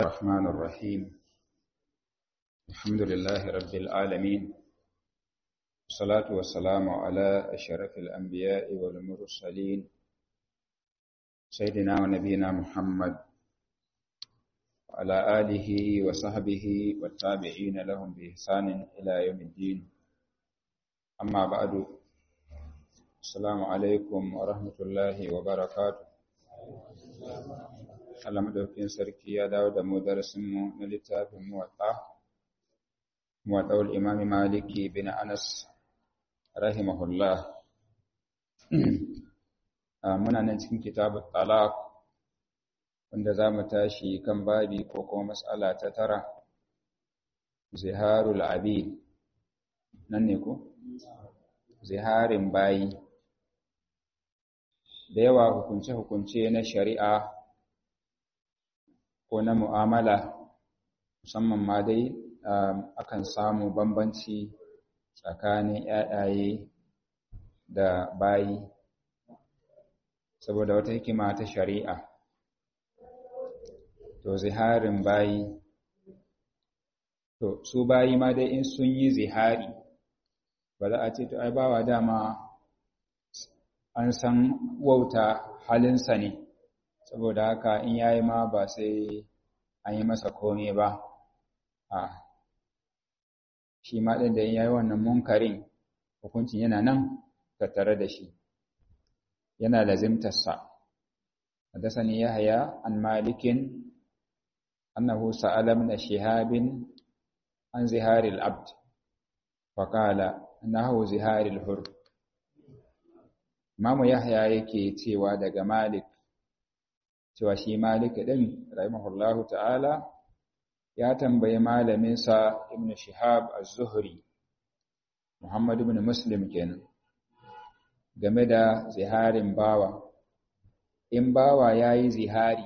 الرحمن الرحيم الحمد لله رب العالمين والصلاة والسلام على أشرف الأنبياء والمرسلين سيدنا ونبينا محمد وعلى آله وصحبه والتابعين لهم بإحسان إلى يوم الدين أما بعد السلام عليكم ورحمة الله وبركاته Allah madaukakin sarki ya dawo da mu darasinmu na littafin muwatta muwatta'ul imam maliki bin anas rahimahullah muna nan cikin kitabut talaq wanda za mu tashi kan babi ko kuma mas'ala ta tara ziharul abid nan ne ko ziharin bayi da yawa hukunce-hukunce na shari'a ko na mu'amala musamman ma dai akan samu bambanci tsakanin ‘ya'yaye da bayi saboda wata hikima ta shari'a to ziharin bayi to su bayi ma dai in sun yi zihari ba za a ce to ai bawa dama an san wauta halinsa ne saboda haka in yayi ma ba sai an yi masa komai ba a shi ma ɗin da in yayi wannan munkarin hukuncin yana nan tattare da shi yana lazimtarsa حدثني يحيى عن مالك أنه سأل من شهاب عن زهار العبد فقال إنه زهار الحر Imamu Yahya yake cewa daga Malik cewa shi Malik din rahimahullahu ta'ala ya tambayi malaminsa Ibn Shihab az-Zuhri Muhammad ibn Muslim kenan game da ziharin bawa in bawa yayi zihari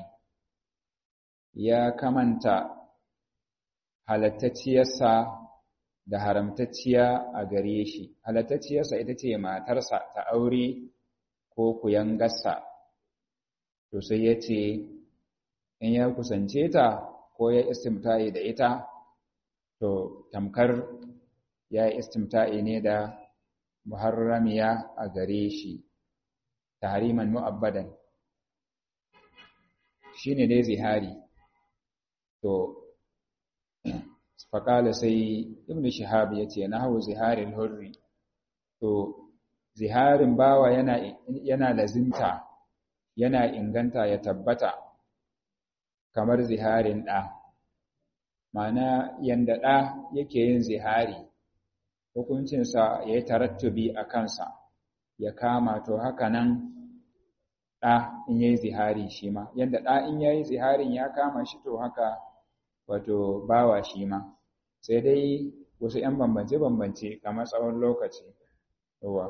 ya kamanta halattacciyarsa da haramtacciya a gare shi halattacciyarsa ita ce matarsa ta aure ko kuyangarsa to sai ya ce in ya kusance ta ko ya istimta'i da ita to tamkar ya yi istimta'i ne da muharramiya a gare shi tahriman mu'abbadan shine dai zihari to faƙala sai ibn shihab ya ce na hau ziharin hurri to ziharin bawa yana, yana lazimta yana inganta ya tabbata kamar ziharin ɗa mana yanda ɗa yake yin zihari hukuncinsa ya yi tarattubi a kansa ya kama to haka nan ɗa in ya yi zihari shi ma yanda ɗa in ya yi ziharin ya kama shi to haka wato bawa shi ma sai dai wasu ‘yan bambance-bambance kamar tsawon lokaci yawa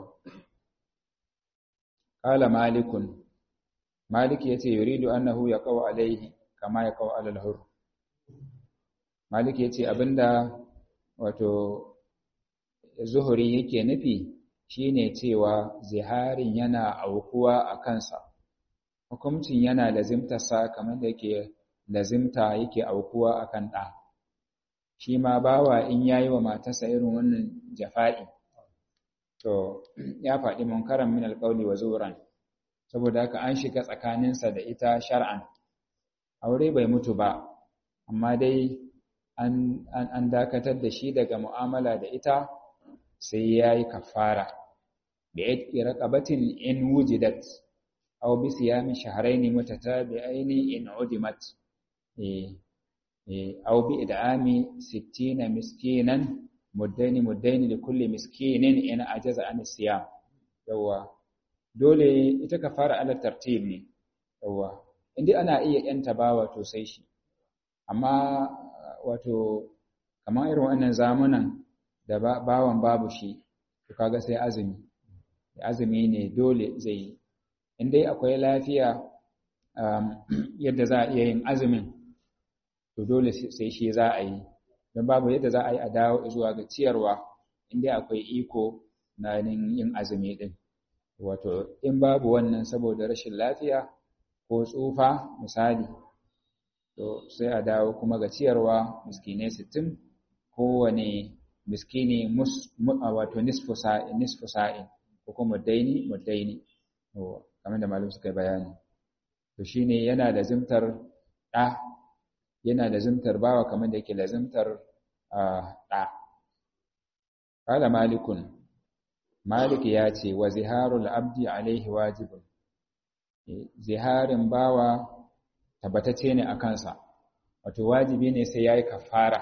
ƙala malikun malik ya ce yuridu annahu ya kawo alaihi kama ya kawo alalhur malik ya ce abinda wato zuhuri yake nufi shine cewa ziharin yana aukuwa a kansa hukuncin yana lazimtarsa kamar da yake lazimta yake aukuwa a kan ɗa shi ma bawa in yayi wa matarsa irin wannan jafa'i to ya faɗi munkaran min alƙawli wa zuran saboda haka an shiga tsakaninsa da ita shar'an aure bai mutu ba amma dai an, an, dakatar da shi daga mu'amala da ita sai ya yi kafara bi aiki raqabatin in wujidat aw bi siyami shahrayn mutatabi'ain in udimat eh eh aw bi id'ami 60 miskinan muddaini muddaini da kulle miskinin in ajaza an siyam yawa dole ita ka fara ala tartib ne yawa inda ana iya yanta bawa to sai shi amma wato kamar irin wannan zamanan da bawan babu shi to kaga sai azumi azumi ne dole zai yi in dai akwai lafiya yadda za a iya yin azumin to dole sai shi za a yi don babu yadda za a yi a dawo zuwa ga ciyarwa inda akwai iko na yin azumi din wato in babu wannan saboda rashin lafiya ko tsufa misali to sai a dawo kuma ga ciyarwa miskinai sittin kowane miskini wato nisfu sa'in ko kuma muddaini muddaini kamar da malum suka yi bayani to shine yana da zimtar ɗa yana da zimtar bawa kamar da yake da zimtar ɗa qala malikun malik ya ce wa ziharul abdi alaihi wajibun ziharin bawa tabbatacce ne a kansa wato wajibi ne sai yayi kafara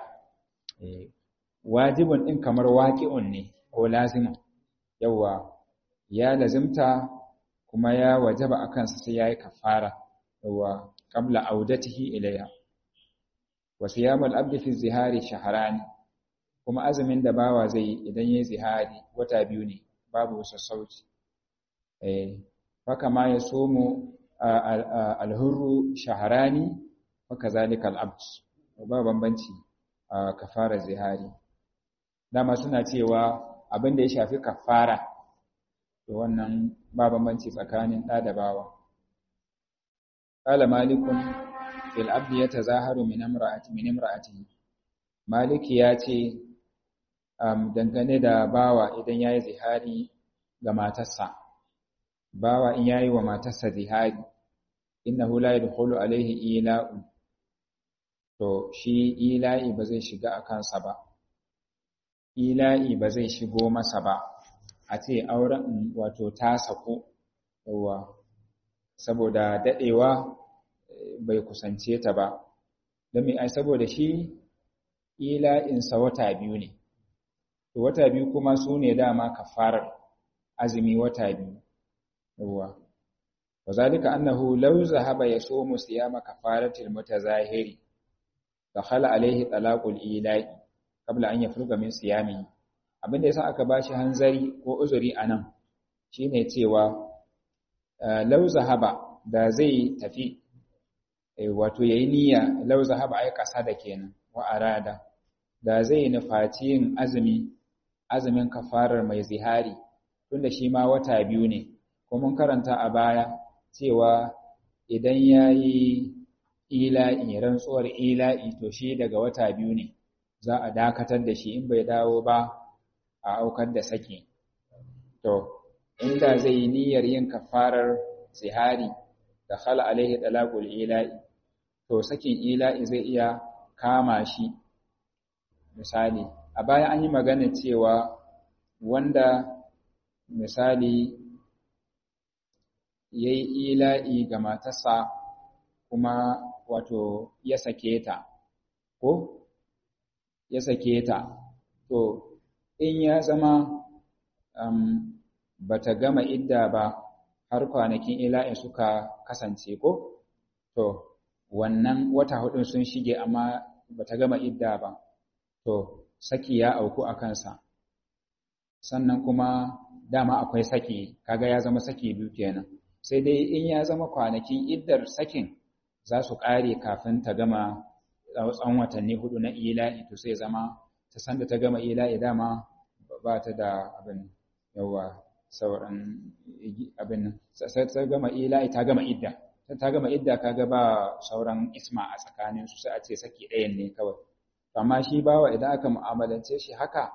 wajibun din kamar waqi'un ne ko lazimin yawa ya lazimta kuma ya wajaba a kansa sai yayi kafara yawa qabla audatihi ilayha wa siyamul abdi fi zihari shahrani kuma azumin da bawa zai idan yayi zihari wata biyu ne babu sassauci eh haka ma ya somo alhurru shaharani haka zalika al'abd ba bambanci a kafara zihari dama suna cewa abin da ya shafi kafara to wannan ba bambanci tsakanin ɗa da bawa qala malikun fil abdi yatazaharu min imra'ati min imra'atihi maliki ya ce dangane da bawa idan yayi zihari ga matarsa bawa in yayi wa matarsa zihari innahu la yadkhulu alaihi ila'un to shi ila'i ba zai shiga a kansa ba ila'i ba zai shigo masa ba a ce auren wato ta sako yawa saboda dadewa bai kusance ta ba don ai saboda shi ila'insa wata biyu ne to wata biyu kuma su ne dama kafarar azumi wata biyu yawa وذلك أنه لو ذهب يصوم صيام كفارة المتظاهر دخل عليه طلاق الإيلاء قبل أن يفرغ من صيامه abin da yasa aka bashi hanzari ko uzuri anan shine cewa law zahaba da zai tafi wato yayi niyya law zahaba ai kasa da kenan wa arada da zai nufaci yin azumi azumin kafarar mai zihari tunda shi ma wata biyu ne ko mun karanta a baya cewa idan ya yi ila'i rantsuwar ila'i to shi daga wata biyu ne za a dakatar da shi in bai dawo ba a aukar da saki to inda zai yi niyyar yin kafarar zihari da khala alaihi talaqul ila'i to sakin ila'i zai iya kama shi misali a baya an yi magana cewa wanda misali ya yi ila'i ga matarsa kuma wato ya sake ta, ko? Ya sake ta, to, in ya zama um, ba ta gama idda ba har kwanakin ila'in suka kasance ko? To, wannan wata hudun sun shige amma ba ta gama idda ba, to, saki ya auku a kansa. Sannan kuma dama akwai saki, kaga ya zama saki biyu kenan. sai dai in ya zama kwanakin iddar sakin za su ƙare kafin ta gama tsawon watanni hudu na ila'i to sai zama ta sanda ta gama ila'i dama ba ta da abin yawa sauran abin sai ta gama ila'i ta gama idda ta gama idda kaga ba sauran isma a tsakanin su sai a ce saki ɗayan ne kawai amma shi bawa idan aka mu'amalance shi haka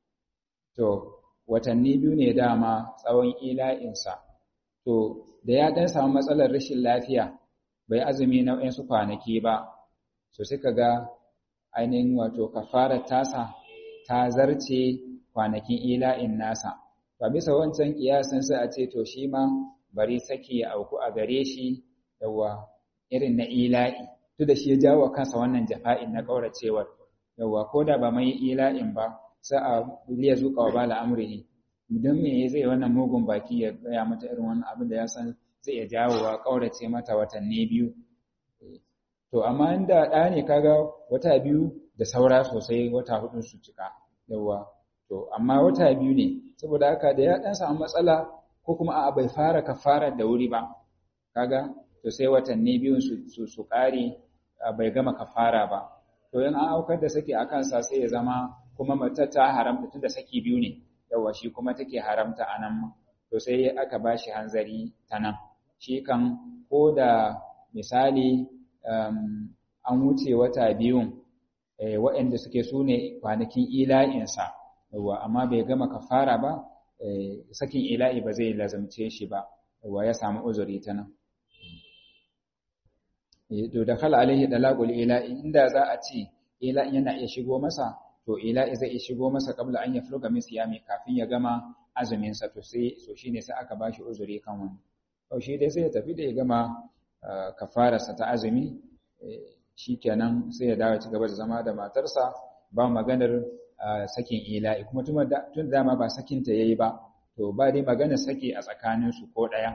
to watanni biyu ne dama tsawon ila'insa to da ya dan samu matsalar rashin lafiya bai azumi na su kwanaki ba so suka ga ainihin wato kafarar tasa ta zarce kwanakin ila'in nasa ba bisa wancan kiyasin sai a ce to shi ma bari saki ya auku a gare shi yawa irin na ila'i duk da shi ya jawo kansa wannan jafa'in na kauracewar yawa ko da ba mai ila'in ba sai a liya zuƙa wa bala amrihi don me zai wannan mugun baki ya gaya mata irin wannan abin da ya san zai iya jawowa ƙaurace mata watanni biyu to amma inda ɗa ne kaga wata biyu da saura sosai wata hudu su cika yawa to amma wata biyu ne saboda haka da ya ɗan samu matsala ko kuma a bai fara kafara da wuri ba kaga to sai watanni biyun su su ƙare bai gama kafara ba to in an aukar da saki a kansa sai ya zama kuma mata ta haramta tunda saki biyu ne yawa shi kuma take haramta a nan to sai aka ba shi hanzari ta nan shi kan ko da misali an wuce wata biyun waɗanda suke su ne kwanakin ila'insa yawa amma bai gama kafara ba sakin ila'i ba zai lazamce shi ba yawa ya samu uzuri ta nan to da khala alaihi dalaqul ila'i inda za a ce ila'i yana iya shigo masa to ila'i zai iya shigo masa kabla an yafruga min siyami kafin ya gama azumin sa to sai so shine sai aka bashi uzuri kan wani to shi dai sai ya tafi da ya gama kafararsa ta azumi shikenan sai ya dawo ci gaba da zama da matarsa ba maganar sakin ila'i kuma tun dama ba sakinta yayi ba to ba dai maganar saki a tsakaninsu ko ɗaya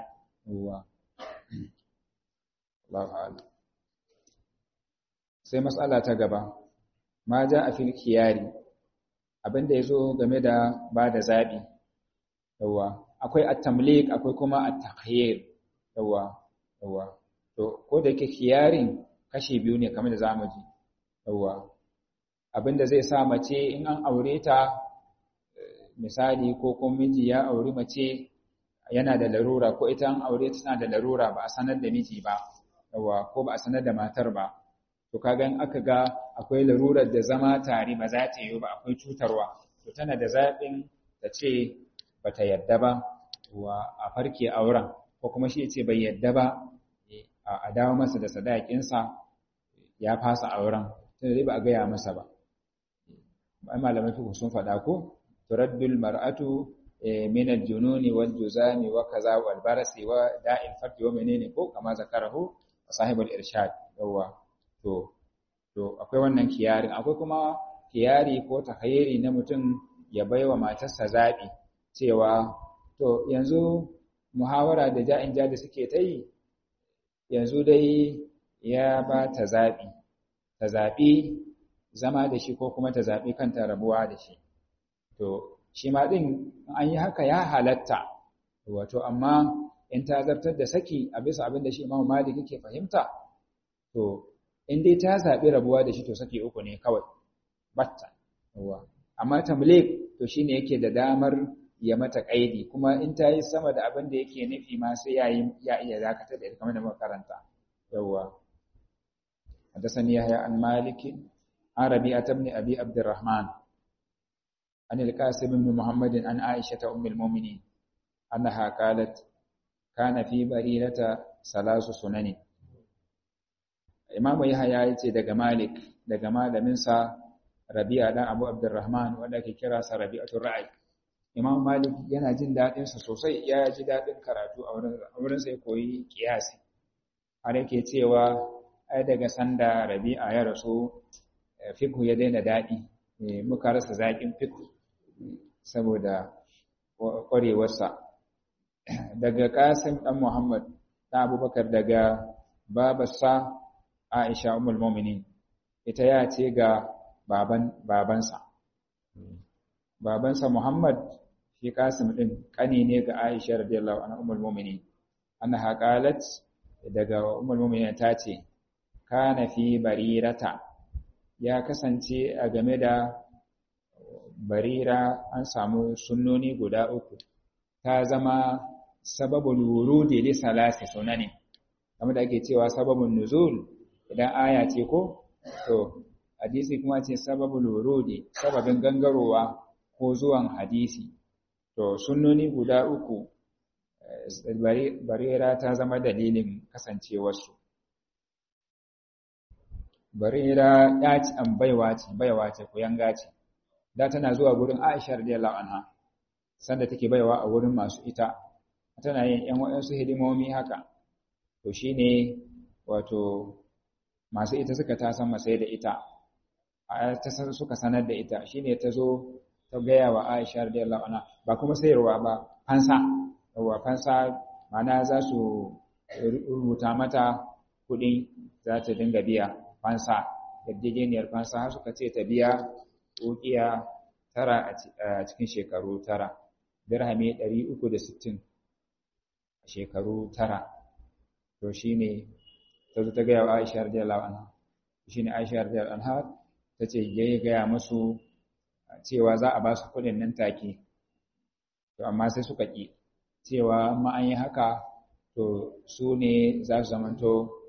sai matsala ta gaba ma ja a fil kiyari abinda ya zo game da ba da zaɓi yawa akwai at-tamlik akwai kuma at-takhyir yawa yawa to ko da yake kiyarin kashi biyu ne kamar da zamu ji yawa abinda zai sa mace in an aure ta misali ko kuma miji ya auri mace yana da larura ko ita an aure ta tana da larura ba a sanar da miji ba yawa ko ba a sanar da matar ba to kaga in aka ga akwai larurar da zama tare ba za ta yi ba akwai cutarwa to tana da zaɓin ta ce ba ta yadda ba wa a farke auren ko kuma shi ce bai yadda ba a dawo masa da sadakinsa ya fasa auren tunda dai ba a gaya masa ba ai malamai fiqh sun faɗa ko turaddul mar'atu min al-jununi wal juzami wa kaza wal barasi wa da'il fardi wa menene ko kama zakarahu sahibul irshad yawa to to akwai wannan kiyarin akwai kuma kiyari ko tahayyiri na mutum ya baiwa matarsa zabi cewa to yanzu muhawara da ja'in ja da suke ta yi yanzu dai ya ba ta zabi ta zabi zama da shi ko kuma ta zabi kanta rabuwa da shi to shi ma din an yi haka ya halatta wato amma in ta zartar da saki a bisa abin da shi Imam Malik yake fahimta to in dai ta zaɓi rabuwa da shi to saki uku ne kawai batta yawa amma tamlik to shine yake da damar ya mata kaidi kuma in ta yi sama da abin da yake nufi ma sai ya yi ya iya dakatar da ita kamar da muka karanta yawa حدثني يحيى عن مالك عن ربيعة بن أبي عبد الرحمن عن القاسم بن محمد عن عائشة أم المؤمنين أنها قالت كان في بريرة ثلاث سنن Imamu Yahaya ya ce daga Malik daga malaminsa Rabi'a dan Abu Abdurrahman wanda ake kira sa Rabi'atul Ra'i. Imam Malik yana jin daɗin sa sosai ya ji daɗin karatu a wurin a wurin sai koyi kiyasi. Har yake cewa ai daga sanda Rabi'a ya rasu fiqh ya daina daɗi muka rasa zaƙin fiqh saboda ƙwarewarsa. Daga Qasim dan Muhammad dan Abubakar daga babarsa Aisha Ummul Mu'minin ita ya ce ga baban babansa babansa Muhammad shi Qasim din kani ne ga Aisha radiyallahu anha Ummul Mu'minin annaha qalat daga Ummul Mu'minin ta ce kana fi barirata ya kasance a game da barira an samu sunnoni guda uku ta zama sababul wurudi li salasi sunani kamar da ake cewa sababun nuzul idan aya ce ko to hadisi kuma ce sababul wurudi sababin gangarowa ko zuwan hadisi to sunnoni guda uku barira ta zama dalilin kasancewarsu barira ya ci an baiwa ce baiwa ce ku yanga ce da tana zuwa gurin Aisha radiyallahu anha sanda take baiwa a wurin masu ita tana yin ƴan waɗansu hidimomi haka to shine wato masu ita suka tasan masai da ita ta suka sanar da ita shine ta zo ta gaya wa Aisha radiyallahu anha ba kuma sayarwa ba fansa yawa fansa mana za su rubuta mata kuɗi za ta dinga biya fansa yarjejeniyar fansa har suka ce ta biya ukiya tara a cikin shekaru tara dirhami 360 a shekaru tara to shine ta zo ta gaya wa Aisha radiyallahu anha shine Aisha radiyallahu anha tace yayi gaya musu cewa za a ba su kuɗin nan take to amma sai suka ki cewa amma an yi haka to su ne za su zamanto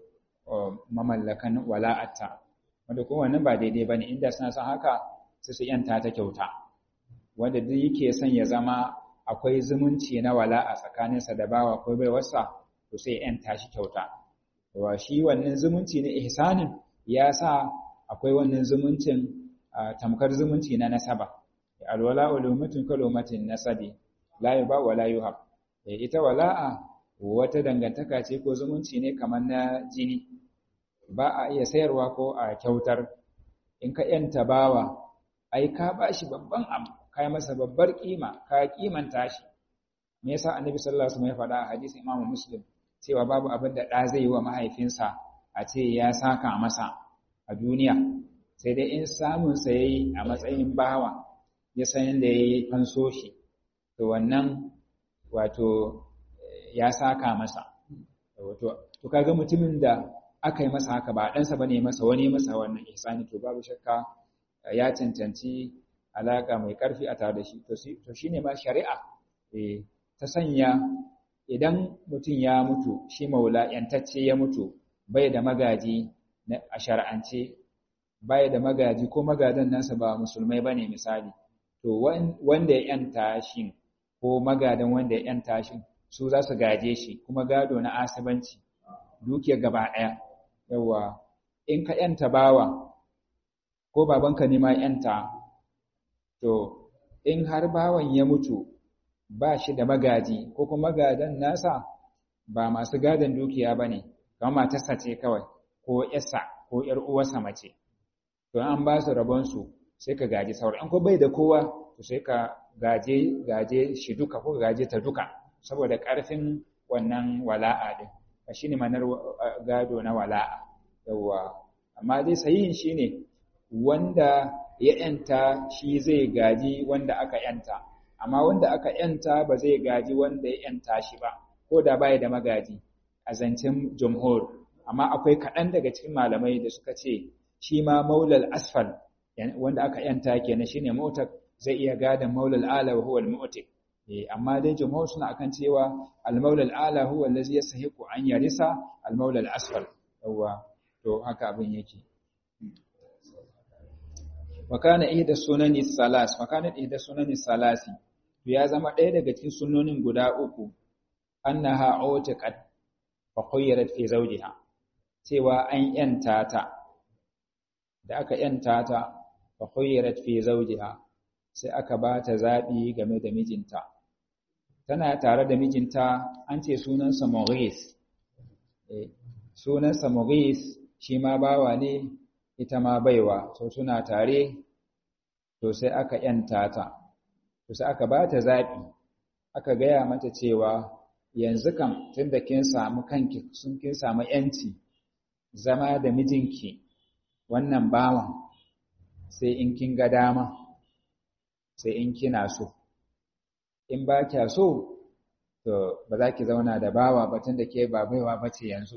mamallakan wala'atta wanda kuma wannan ba daidai bane inda suna son haka sai su yanta ta kyauta wanda duk yake son ya zama akwai zumunci na wala'a tsakaninsa da bawa ko bai wasa to sai yanta shi kyauta wa shi wannan zumunci na ihsanin ya sa akwai wannan zumuncin tamkar zumunci na nasaba alwala ulumatun kalumatin nasabi la yuba wa la yuhab ita wala'a wata dangantaka ce ko zumunci ne kamar na jini ba a iya sayarwa ko a kyautar in ka yanta bawa ai ka bashi babban abu kai masa babbar kima ka kimanta shi me yasa annabi sallallahu alaihi wasallam ya faɗa a hadisin imamu muslim cewa babu abin da ɗa zai yi wa mahaifinsa a ce ya saka masa a duniya sai dai in samunsa ya yi a matsayin bawa ya san yadda ya yi fanso shi to wannan wato ya saka masa to kaga mutumin da aka yi masa haka ba ɗansa ba ne masa wani masa wannan ihsani to babu shakka ya cancanci alaƙa mai ƙarfi a tare da shi to shi ne ma shari'a ta sanya idan mutum ya mutu shi maula yantacce ya mutu bai da magaji a shar'ance bai da magaji ko magadan nasa ba musulmai bane misali to wanda ya yanta shi ko magadan wanda ya yanta shi su za su gaje shi kuma gado na asibanci dukiyar gaba ɗaya yawa in ka yanta bawa ko babanka ne ma yanta to in har bawan ya mutu ba shi da magaji ko kuma magadan nasa ba masu gadon dukiya ba ne kamar matarsa ce kawai ko yasa ko ‘yar uwarsa mace to an ba su rabonsu sai ka gaji sauran ko bai da kowa to sai ka gaje gaje shi duka ko gaje ta duka saboda ƙarfin wannan wala'a din shi ne manar gado na wala'a yawwa amma dai sahihin shi ne wanda ya ‘yanta shi zai gaji wanda aka ‘yanta amma wanda aka ‘yanta ba zai gaji wanda ya ‘yanta shi ba ko da baya da magaji a zancen jumhur amma akwai kaɗan daga cikin malamai da suka ce shi ma maulal asfal wanda aka ‘yanta kenan shine motar zai iya gadon maulal ala wa huwa al-mu'tik amma dai jumhur suna akan cewa al-maulal ala huwa allazi yastahiqu an yarisa al-maulal asfal yawa to haka abin yake wakana ihda sunani salas wakana ihda sunani salasi to ya zama ɗaya daga cikin sunnonin guda uku annaha utiqat fa khayyarat fi zawjiha cewa an yanta ta da aka yanta ta fa khayyarat fi zawjiha sai aka ba ta zabi game da mijinta tana tare da mijinta an ce sunansa Maurice eh sunansa Maurice shi ma bawa ne ita ma baiwa so suna tare to sai aka yanta ta to sai aka bata zabi aka gaya mata cewa yanzu kam tunda kin samu kanki sun kin samu yanci zama da mijinki wannan bawan sai in kin ga dama sai in kina so in ba kya so to ba za ki zauna da bawa ba tunda ke ba baiwa bace yanzu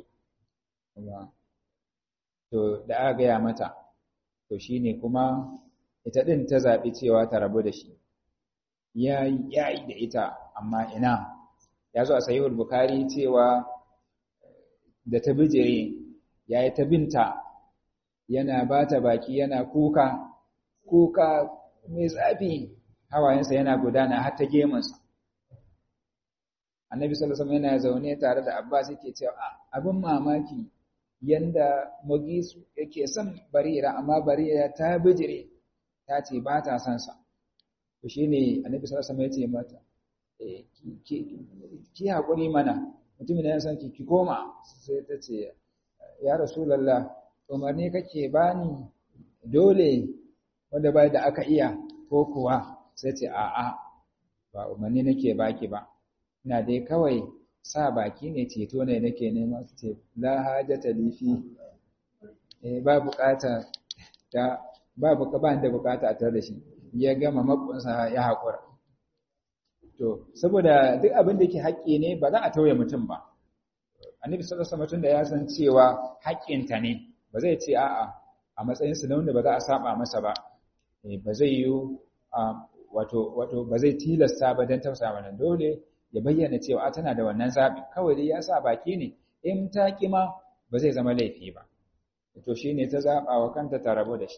to da aka gaya mata to shine kuma ita din ta zaɓi cewa ta rabu da shi yayi yayi da ita amma ina ya zo a sahihul bukhari cewa da ta bijire yayi ta binta yana bata baki yana kuka kuka mai zafi hawayensa yana gudana har ta gemunsa annabi sallallahu alaihi wasallam yana zaune tare da abbas yake cewa abin mamaki yanda Mugisu yake son Barira amma Barira ta bijire ta ce ba ta son sa to shine Annabi sallallahu alaihi wasallam ya ce mata eh ki hakuri mana mutumin yana son ki ki koma sai ta ce ya Rasulullah umarni kake bani dole wanda bai da aka iya ko kuwa sai ce a'a ba umarni nake baki ba ina dai kawai sa baki ne ceto ne nake nema su ce la hajata li fi eh ba bukata ta ba buka ba da bukata a tare da shi ya gama makunsa ya hakura to saboda duk abin da yake haƙƙi ne ba za a tauye mutum ba annabi sallallahu alaihi wasallam da ya san cewa haƙƙinta ne ba zai ce a'a a matsayin su na wanda ba za a saba masa ba ba zai yi wato wato ba zai tilasta ba dan tausa mana dole ya bayyana cewa tana da wannan zaɓi kawai dai ya sa baki ne in ta kima ba zai zama laifi ba to shine ta zaba wa kanta ta rabu da shi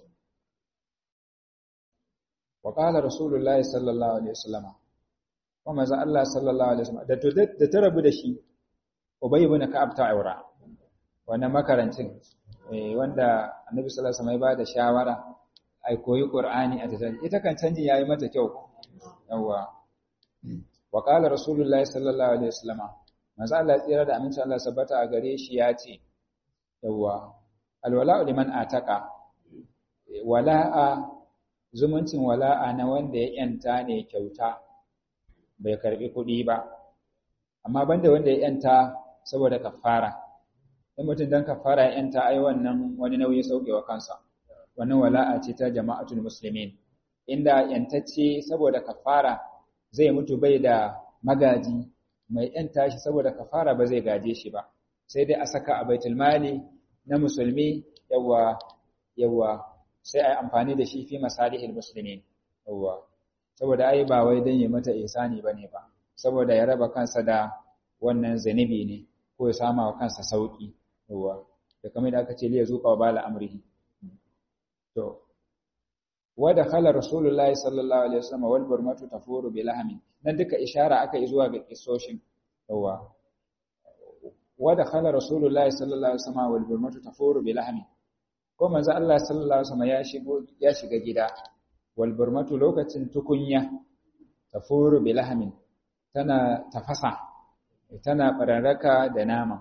wa qala rasulullahi sallallahu alaihi wasallam wa manzo Allah sallallahu alaihi wasallam da da ta rabu da shi Ubay ibn Ka'ab ta aura wannan makarancin wanda Annabi sallallahu alaihi wasallam ya bada shawara ai koyi Qur'ani a tattali ita kan canji yayi mata kyau yawa wa qala rasulullahi sallallahu alaihi wasallam manzo Allah tsira da aminci Allah sabbata a gare shi ya ce yawa alwala'u liman ataka wala'a zumuncin wala'a na wanda ya yanta ne kyauta bai karbi kuɗi ba amma banda wanda ya yanta saboda kafara in mutum dan kafara ya yanta ai wannan wani nauyi saukewa kansa wannan wala'a ce ta jama'atul muslimin inda yantacce saboda kafara zai mutu bai da magaji mai yanta shi saboda kafara ba zai gaje shi ba sai dai a saka a baitul mali na musulmi yawa yawa sai a yi amfani da shi fi masalihil muslimin yawa saboda ai ba wai dan ya mata ihsani bane ba saboda ya raba kansa da wannan zanibi ne ko ya sama wa kansa sauki yawa da kamar da aka ce liya zuqa wa bala amrihi to wa dakhala rasulullahi sallallahu alaihi wasallam wal burmatu tafuru bi lahmin nan duka ishara aka yi zuwa ga kisoshin yawa wa dakhala rasulullahi sallallahu alaihi wasallam wal burmatu tafuru bi lahmin ko manzo Allah sallallahu alaihi wasallam ya shigo ya shiga gida wal burmatu lokacin tukunya tafuru bi lahmin tana tafasa tana bararraka da nama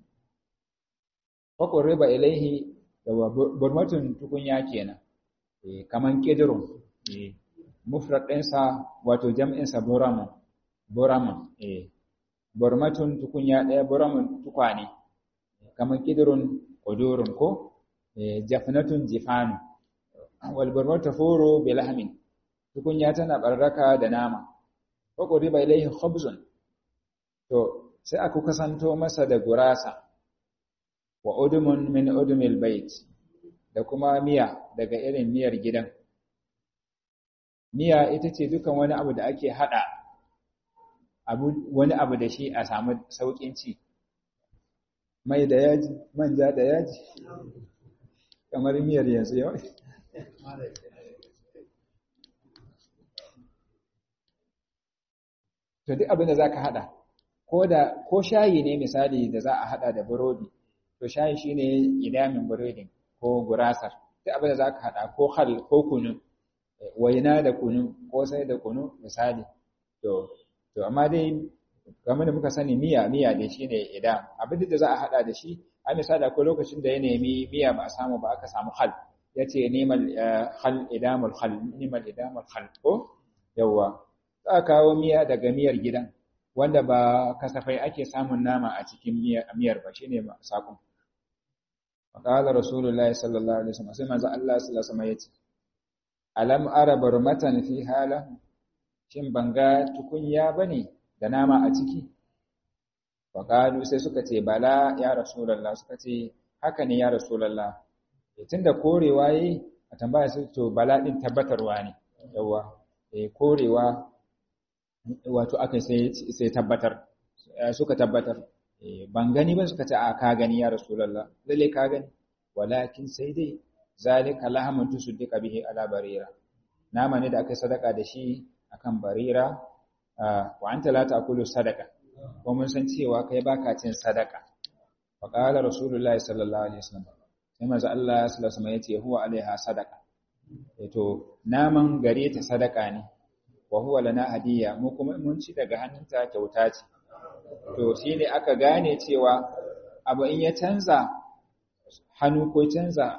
fakon riba ilaihi da burmatun tukunya kenan kaman kedirun mufrad ɗinsa wato jam'insa buraman buraman burmatun tukunya ɗaya buraman tukwane kaman kedirun ƙudurun ko jafnatun jifanu wal burmatu furo bilahmin tukunya tana barraka da nama fakon riba ilaihi khubzun to sai aka kasanto masa da gurasa wa udumun min udumil bait da kuma miya daga irin miyar gidan miya ita ce dukan wani abu da ake hada abu wani abu da shi a samu saukin ci mai da yaji manja da yaji kamar miyar yanzu yau to duk abin da zaka hada ko da ko shayi ne misali da za a hada da burodi to shayi shine idamin burodin ko gurasar duk abin da zaka hada ko hal ko kunu waina da kunu ko sai da kunu misali to to amma dai kamar da muka sani miya miya dai shine idam abin da za a hada da shi a misali akwai lokacin da ya nemi miya ba a samu ba aka samu hal yace neman hal idamul hal neman idamul hal ko yawa za a kawo miya daga miyar gidan wanda ba kasafai ake samun nama a cikin miyar ba shine sakon qala rasulullahi sallallahu alaihi wasallam sai manzo Allah sallallahu alaihi wasallam yace alam ara barmatan fi hala shin banga tukunya bane da nama a ciki faqalu sai suka ce bala ya rasulullah suka ce haka ne ya rasulullah tunda korewa yi a tambaya sai to bala din tabbatarwa ne yawa eh korewa wato aka sai tabbatar suka tabbatar ban gani ba suka ce a ka gani ya rasulullah lalle ka gani walakin sai dai zalika lahamun tusaddika bihi ala barira nama ne da aka sadaka da shi akan barira wa anta la ta'kulu sadaka ko mun san cewa kai baka cin sadaka fa qala rasulullahi sallallahu alaihi wasallam sai manzo Allah sallallahu alaihi wasallam yace huwa alaiha sadaka to naman gare ta sadaka ne wa huwa lana hadiya mu kuma mun ci daga hannunta kyauta ce to shine aka gane cewa abu in ya canza hannu ko canza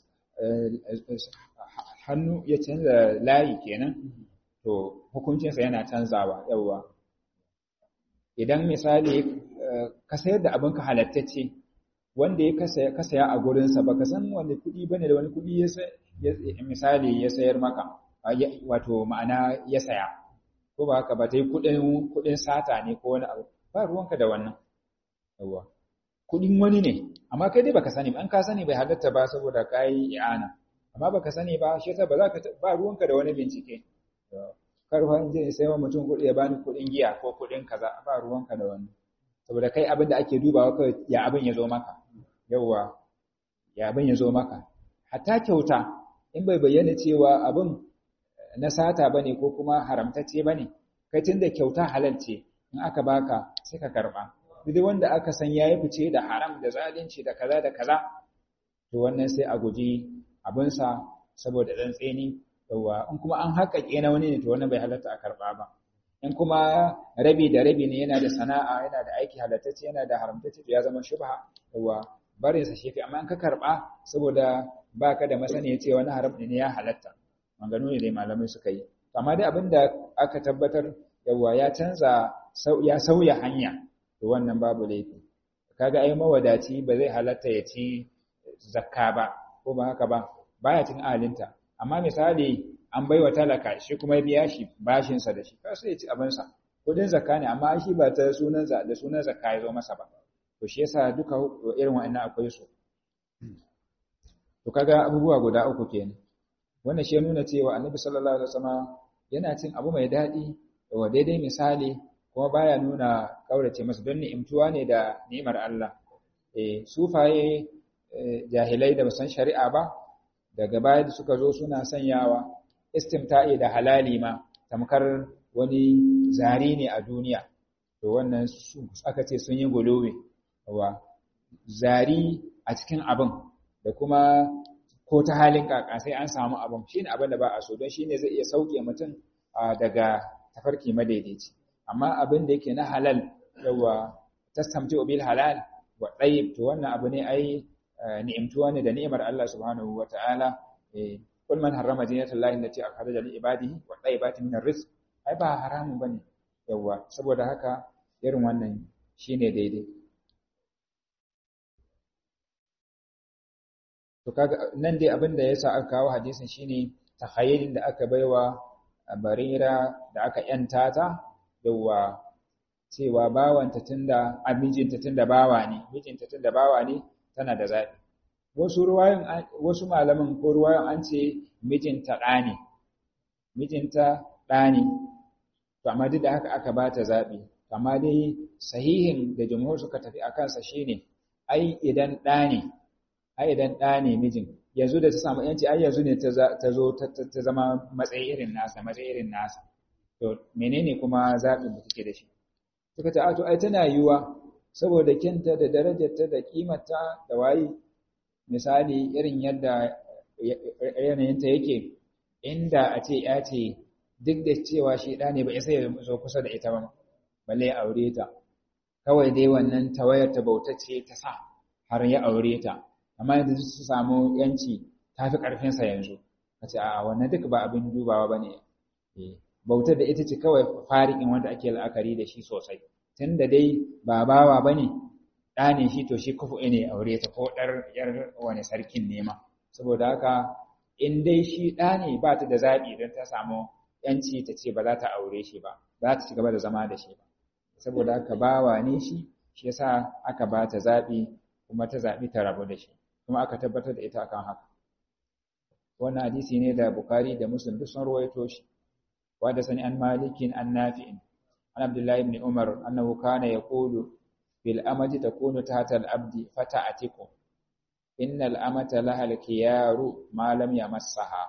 hannu ya canza layi kenan to hukuncinsa yana canzawa yawa idan misali ka sayar da abinka halattacce wanda ya ka saya a gurinsa ba ka san wani kuɗi bane da wani kuɗi ya misali ya sayar maka wato ma'ana ya saya ko ba haka ba ta yi kuɗin sata ne ko wani abu ba ruwanka da wannan yawa kuɗin wani ne amma kai dai baka sani ba an ka sani bai halatta ba saboda ka yi i'ana amma baka sani ba shi yasa ba za ka ba ruwanka da wani bincike kar fa je sai wa mutum kuɗi ya bani kuɗin giya ko kuɗin kaza ba ruwanka da wani saboda kai abin da ake dubawa kai ya abin ya zo maka yawa ya abin ya zo maka hatta kyauta in bai bayyana cewa abin na sata bane ko kuma haramtacce bane kai tunda kyauta halal ce in aka baka sai ka karba duk wanda aka san yayi fice da haram da zalunci da kaza da kaza to wannan sai a guji abinsa saboda dan tseni yawa in kuma an haƙaƙe na wani ne to wannan bai halatta a karba ba in kuma rabi da rabi ne yana da sana'a yana da aiki halattacce yana da haramtacce to ya zama shubha yawa barin sa shefi amma in ka karba saboda baka da masaniya cewa wani haram ne ya halatta maganu ne dai malamai suka yi amma dai abinda aka tabbatar yawa ya canza ya sauya hanya to wannan babu laifi kaga ai mawadaci ba zai halatta ya ci zakka ba ko ba haka ba baya cin alinta amma misali an baiwa talaka shi kuma ya biya shi bashin sa da shi ka sai ya ci abin sa kudin zakka ne amma shi ba ta sunan za da sunan zakka ya zo masa ba to shi yasa duka irin wa'annan akwai su to kaga abubuwa guda uku kenan wannan shi nuna cewa annabi sallallahu alaihi wasallam yana cin abu mai daɗi wa daidai misali kuma baya nuna kaurace masa don ni'imtuwa ne da ni'imar Allah eh sufaye jahilai da basan shari'a ba daga baya da suka zo suna sanyawa istimta'i da halali ma tamkar wani zari ne a duniya to wannan su aka ce sun yi guluwi wa zari a cikin abin da kuma ko ta halin kaka sai an samu abin shine abin da ba a so don shine zai iya sauke mutum daga tafarki madaidaici amma abin da yake na halal yawa tastamti bil halal wa tayyib to wannan abu ne ai ni'imtuwa ne da ni'imar Allah subhanahu wa ta'ala kul man harrama zinata Allah allati akhraja li ibadihi wa tayyibati min ar-rizq ai ba haramun bane yawa saboda haka irin wannan shine daidai to kaga nan dai abin da yasa aka kawo hadisin shine takhayyulin da aka baiwa barira da aka yanta ta yawa cewa bawanta tunda mijinta tunda bawa ne mijinta tunda bawa ne tana da zaɓi wasu ruwayan wasu malaman ko ruwayan an ce mijinta ɗa ne mijinta ɗa ne to amma duk da haka aka ba ta zaɓi amma dai sahihin da jumhur suka tafi a kansa shine ai idan ɗa ne ai idan ɗa ne mijin yanzu da ta samu yanci ai yanzu ne ta zo ta zama matsayi irin nasa matsayi irin nasa to menene kuma zaɓin da take da shi suka ce a to ai tana yiwuwa saboda kinta da darajarta da kimarta da wayi misali irin yadda yanayinta yake inda a ce ya ce duk da cewa shi ɗa ne ba isa ya zo kusa da ita ba balle ya aure ta kawai dai wannan tawayar ta bautacce ta sa har ya aure ta amma yanzu su samu yanci ta fi ƙarfinsa yanzu ka ce a wannan duk ba abin dubawa ba ne bautar da ita ce kawai farikin wanda ake la'akari da shi sosai tun da dai ba bawa ba ne ɗa ne shi to shi kufu ne aure ta ko ɗar yar wani sarkin nema saboda haka in dai shi ɗa ne ba ta da zaɓi don ta samu yanci ta ce ba za ta aure shi ba za ta ci gaba da zama da shi ba saboda haka bawa ne shi shi yasa aka ba ta zaɓi kuma ta zaɓi ta rabu da shi kuma aka tabbatar da ita akan haka wannan hadisi ne da Bukhari da Muslim duk sun ruwaito shi wa da sani an malikin an nafi'in an Abdullah ibn Umar annahu kana yaqulu bil amati takunu tahta al abdi fata'atiku innal amata laha al kiyaru ma lam yamassaha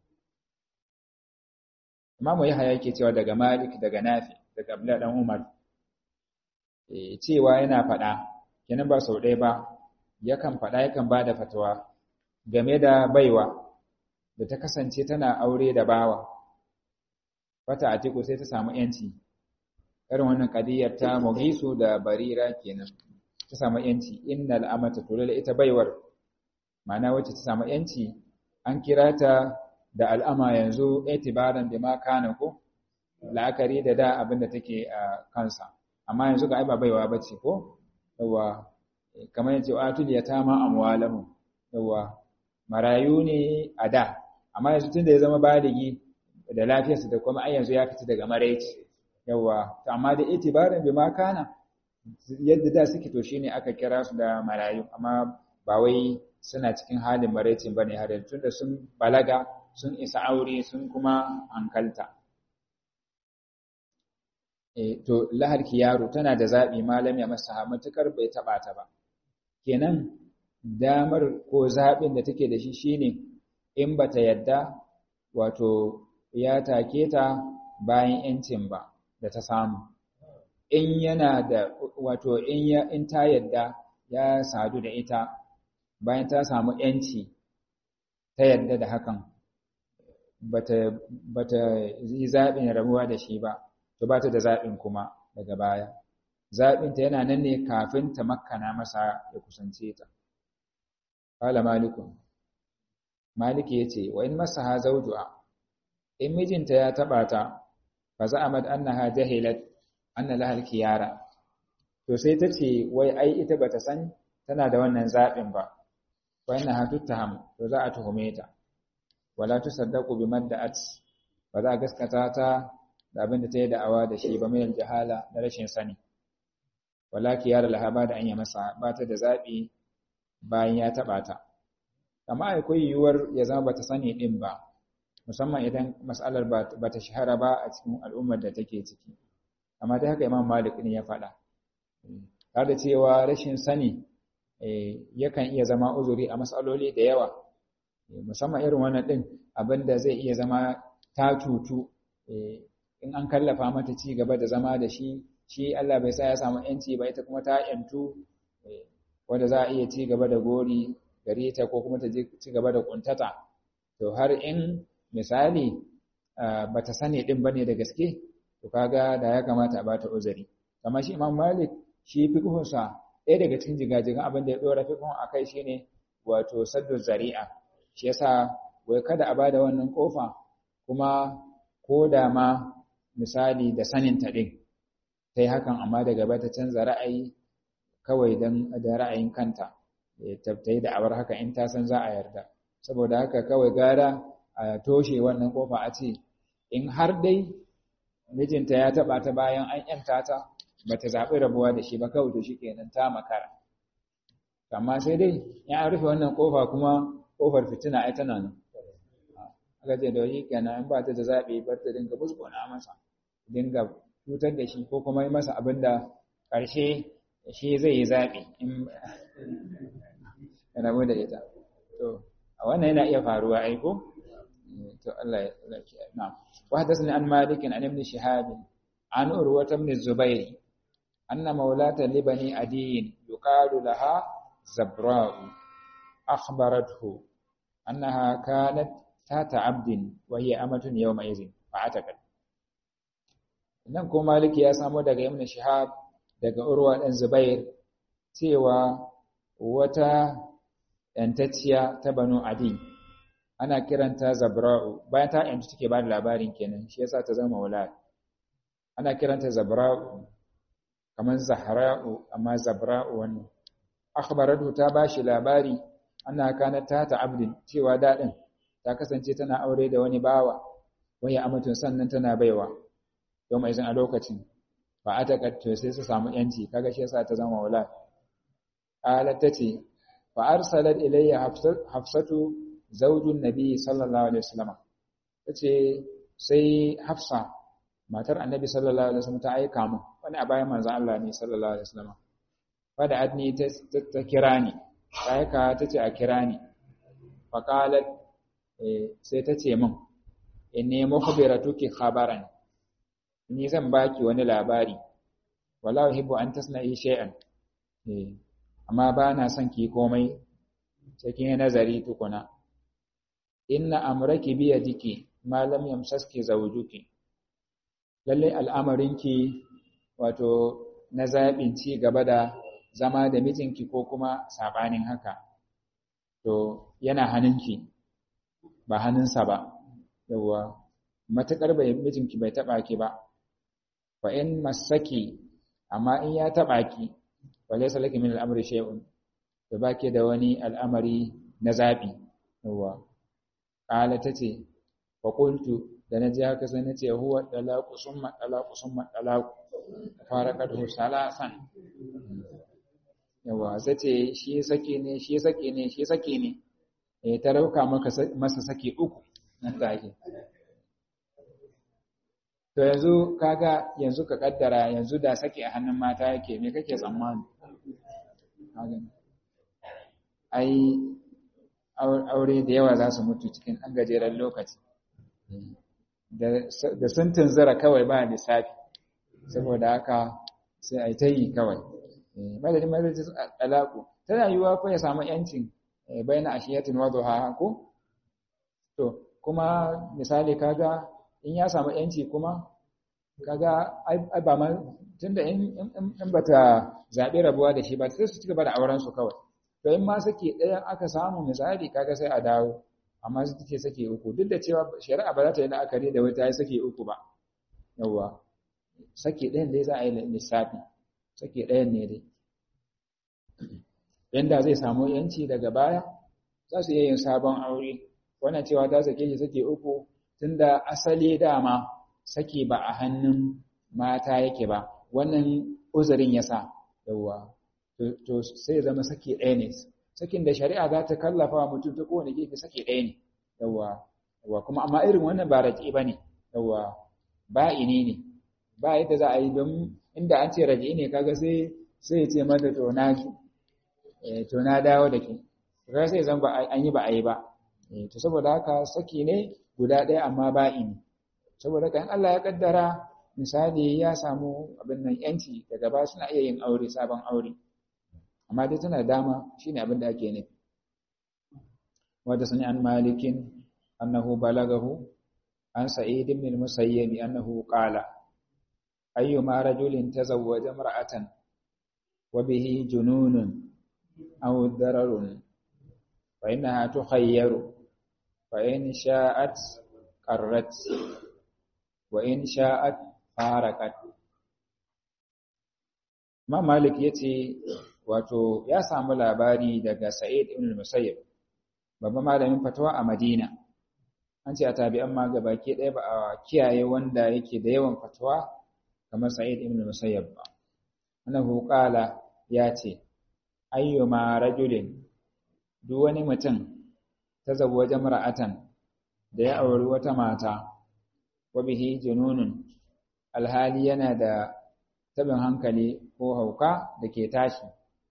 Imam Yahya yake cewa daga Malik daga Nafi daga Abdullah dan Umar eh cewa yana faɗa kenan ba sau ɗaya ba yakan faɗa yakan ba da fatawa game da baiwa da ta kasance tana aure da bawa fata a teku sai ta samu yanci irin wannan kadiyar ta muhisu da barira kenan ta samu yanci innal amata tulal ita baiwar ma'ana wacce ta samu yanci an kira ta da al'ama yanzu itibaran da ma kana ko la'akari da da abin da take a kansa amma yanzu ga ai ba baiwa bace ko yawa kamar yace atul yatama amwalahum yawa marayu ne a da amma yanzu tunda ya zama baligi da lafiyarsa da kuma ai yanzu ya fita daga maraici yawa to amma da itibarin bi ma kana yadda da suke to shine aka kira su da marayu amma ba wai suna cikin halin maraicin bane har yanzu tunda sun balaga sun isa aure sun kuma hankalta eh to laharki yaro tana da zabi malam ya masa matukar bai taba ta ba kenan damar ko zaɓin da take da shi shine in bata yadda wato ya take ta bayan yancin ba da ta samu in yana da wato in ya in ta yadda ya sadu da ita bayan ta samu yanci ta yadda da hakan bata bata yi zaɓin rabuwa da shi ba to bata da zaɓin kuma daga baya zaɓinta yana nan ne kafin ta makkana masa ya kusance ta qala malikun maliki yace wa in masaha zawjuha in mijinta ya taba ta fa za'amat annaha jahilat anna laha al-khiyara to sai ta ce wai ai ita bata san tana da wannan zaɓin ba wa innaha tuttaham to za a tuhume ta wala tusaddaqu biman da'at ba za a gaskata ta da abin da ta yi da'awa da shi ba mai jahala na rashin sani wala khiyara laha ba da an yi masa ba ta da zaɓi bayan ya taɓa ta amma akwai yiwuwar ya zama bata sani din ba musamman idan mas'alar ba ta shahara ba a cikin al'ummar da take ciki amma dai haka imam malik ne ya faɗa har da cewa rashin sani yakan iya zama uzuri a mas'aloli da yawa musamman irin wannan din abinda zai iya zama ta tutu in an kallafa mata ci gaba da zama da shi shi Allah bai sa ya samu yanci ba ita kuma ta yantu wanda za a iya ci gaba da gori gare ta ko kuma ta ci gaba da kuntata to har in misali bata sani din bane da gaske to kaga da ya kamata a bata uzuri kamar shi Imam Malik shi fiqhun sa ɗaya daga cikin jigajigan abin da ya dora fiqhun akai shine wato saddu zari'a shi yasa wai kada a bada wannan kofa kuma ko da ma misali da sanin ta din tai hakan amma daga bata canza ra'ayi kawai dan da ra'ayin kanta ta yi da'awar haka in ta san za a yarda saboda haka kawai gara a toshe wannan kofa a ce in har dai mijinta ya taba ta bayan an yanta ta ba ta zaɓi rabuwa da shi ba kawai to shi kenan ta makara amma sai dai in an rufe wannan kofa kuma kofar fitina ai tana nan aka ce da wani kenan in ba ta da zaɓi bar ta dinga musguna masa dinga cutar da shi ko kuma yi masa abin da ƙarshe shi zai yi zaɓi in rabu da ita to a wannan yana iya faruwa ai ko to Allah ya laki na'am wa hadathani an malik an ibn shihab an urwa ibn zubair anna mawlata libani adiyin yuqalu laha zabra'u akhbarathu annaha kanat tata abdin wa hiya amatun yawma idhin fa'atakat nan ko maliki ya samo daga ibn shihab daga urwa dan zubair cewa wata ‘yantacciya ta Banu Adi, ana kiranta Zabra'u, bayan ta ‘yanci take ba da labarin kenan, shi yasa ta zama wula. Ana kiranta Zabra'u, kamar Zahra'u, amma Zabra'u wannan. Akhbaratu ta ba shi labari, ana kana ta ta abdin cewa daɗin, ta kasance tana aure da wani bawa, wani amatun sannan tana baiwa, don mai a lokacin. Ba a ta sai su samu ‘yanci, kaga shi yasa ta zama wula. Ƙalar ta ce, فأرسلت إلي حفصة زوج النبي صلى الله عليه وسلم tace sai Hafsa matar Annabi sallallahu alaihi wasallam ta aika mu wani a bayan manzon Allah ne sallallahu alaihi wasallam fada adni ta kira ni ta aika tace a kira ni fa qalat sai tace min inni mukhbiratuki khabaran ni zan baki wani labari wala uhibbu an tasna'i shay'an eh amma ba na son ki komai cikin nazari tukuna inna amraki bi yadiki ma lam yamsaski zawjuki lalle al'amarinki wato na zabin ci gaba da zama da mijinki ko kuma sabanin haka to yana hannunki ba hannunsa ba yawa matakar bai mijinki bai taba ki ba fa in masaki amma in ya taba ki walaysa laki min al'amri shay'un to bake da wani al'amari na zabi yawa qala tace fa qultu da naji haka sai nace huwa talaqu summa talaqu summa talaqu faraqatu salasan yawa sace shi sake ne shi sake ne shi sake ne eh ta rauka maka masa sake uku nan take to yanzu kaga yanzu ka kaddara yanzu da sake a hannun mata yake me kake tsammani ai aure da yawa za su mutu cikin ɗan gajeren lokaci da sun tunzura kawai ba lissafi saboda haka sai a yi ta yi kawai madadin madadin alaƙu tana yiwuwa ko ya samu yancin bayan ashiyatin wazo ha ko to kuma misali kaga in ya samu yanci kuma kaga ai ba ma tunda in in bata zaɓi rabuwa da shi ba sai su ci gaba da auren su kawai to in ma sake ɗayan aka samu misali kaga sai a dawo amma su take sake uku duk da cewa shari'a ba za ta yi la'akari da wata ya sake uku ba yawwa sake ɗayan dai za a yi lissafi sake ɗayan ne dai yanda zai samu yanci daga baya za su iya yin sabon aure wannan cewa ta sake shi sake uku tunda asali dama sake ba a hannun mata yake ba wannan uzurin ya sa yawwa to sai zama sake ɗaya ne sakin da shari'a za ta kallafa wa mutum ta kowane gefe sake ɗaya ne yawwa yawwa kuma amma irin wannan ba raƙi ba ne yawwa ba ini ne ba yadda za a yi don inda an ce raƙi ne kaga sai sai ya ce mata to na to na dawo da ke kaga sai zan ba an yi ba a yi ba to saboda haka saki ne guda ɗaya amma ba ini saboda kan Allah ya kaddara misali ya samu abin nan yanci daga ba suna iya yin aure sabon aure amma dai tana dama shine abin da ake nufi wanda sani an malikin annahu balagahu an sa'id ibn al-musayyib annahu qala ayyuma rajulin tazawwaja imra'atan wa bihi jununun aw dararun fa innaha tukhayyaru fa in sha'at qarrat wa in sha'at farakat ma malik yace wato ya samu labari daga Sa'id ibn al-Musayyib babban malamin fatawa a Madina an ce a tabi'an ma gabaki ɗaya ba a kiyaye wanda yake da yawan fatawa kamar Sa'id ibn al-Musayyib ba annahu qala ya ce ayyuma rajulin duk wani mutum ta zawwaja mar'atan da ya auri wata mata wa bihi jununun alhali yana da tabin hankali ko hauka da ke tashi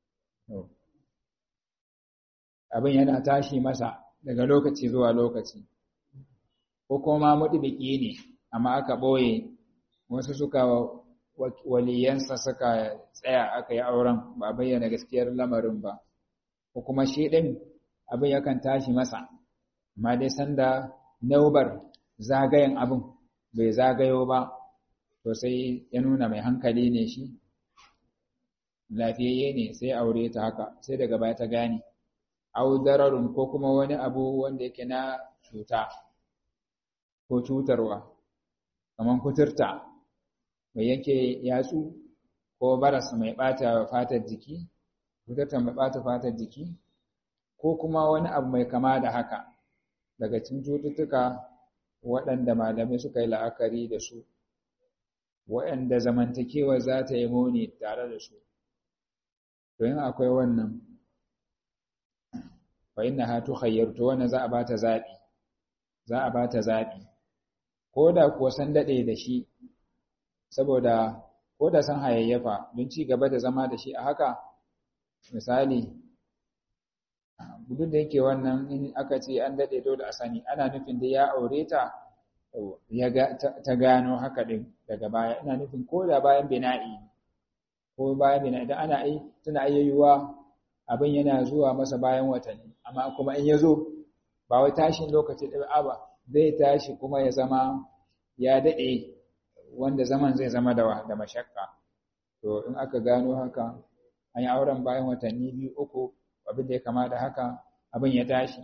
abin yana tashi masa daga lokaci zuwa lokaci ko kuma mudubiki ne amma aka ɓoye wasu suka waliyansa suka tsaya aka yi auren ba bayyana gaskiyar lamarin ba ko kuma shi ɗin abin yakan tashi masa amma dai sanda naubar zagayen abin bai zagayo ba to sai ya nuna mai hankali ne shi lafiyayye ne sai aure ta haka sai daga baya ta gane au dararun ko kuma wani abu wanda yake na cuta ko cutarwa kamar kuturta mai yake yatsu ko baras mai bata fatar jiki kuturta mai bata fatar jiki ko kuma wani abu mai kama da haka daga cikin cututtuka waɗanda malamai suka yi la'akari da su waɗanda zamantakewa za ta yi muni tare da su don akwai wannan fa inna ha tukhayyar to wannan za a bata zabi za a bata zabi ko da kuwa san dade da shi saboda ko da san hayayyafa don ci gaba da zama da shi a haka misali duk da yake wannan in aka ce an dade dole a sani ana nufin da ya aure ta ya ga ta gano haka din daga baya ina nufin ko da bayan bina'i ko bayan bina'i idan ana yi tana ayyuwa abin yana zuwa masa bayan watanni amma kuma in ya zo ba wai tashin lokaci ɗaya ba zai tashi kuma ya zama ya daɗe wanda zaman zai zama da da mashakka to in aka gano haka an yi auren bayan watanni biyu uku abin da ya kama da haka abin ya tashi